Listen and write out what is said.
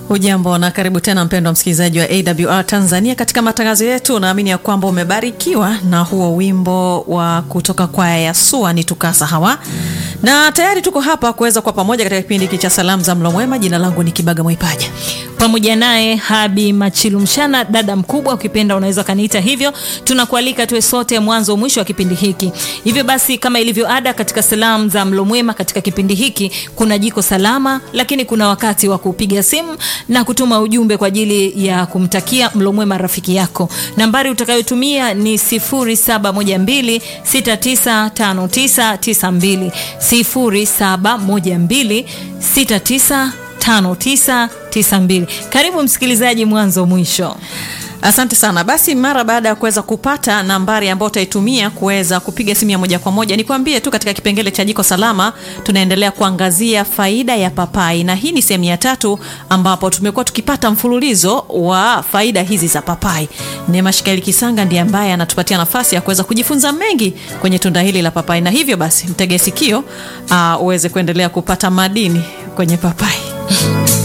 Hujambo na karibu tena mpendwa msikilizaji wa AWR Tanzania katika matangazo yetu. Naamini ya kwamba umebarikiwa na huo wimbo wa kutoka kwaya ya SUA ni tukasa hawa, na tayari tuko hapa kuweza kwa pamoja katika kipindi hiki cha salamu za mlo mwema. Jina langu ni Kibaga Mwaipaja pamoja naye Habi Machilu Mshana, dada mkubwa, ukipenda unaweza kaniita hivyo. Tunakualika tuwe sote mwanzo mwisho wa kipindi hiki. Hivyo basi, kama ilivyo ada katika salamu za mlo mwema, katika kipindi hiki kuna jiko salama, lakini kuna wakati wa kupiga simu na kutuma ujumbe kwa ajili ya kumtakia mlo mwema rafiki yako. Nambari utakayotumia ni 0712695992 071269 5992. Karibu msikilizaji mwanzo mwisho. Asante sana. Basi mara baada ya kuweza kupata nambari ambayo utaitumia kuweza kupiga simu ya moja kwa moja, nikwambie tu katika kipengele cha jiko salama tunaendelea kuangazia faida ya papai, na hii ni sehemu ya tatu ambapo tumekuwa tukipata mfululizo wa faida hizi za papai. Neema Shikaeli Kisanga ndiye ambaye anatupatia nafasi ya kuweza kujifunza mengi kwenye tunda hili la papai, na hivyo basi mtege sikio uh, uweze kuendelea kupata madini kwenye papai.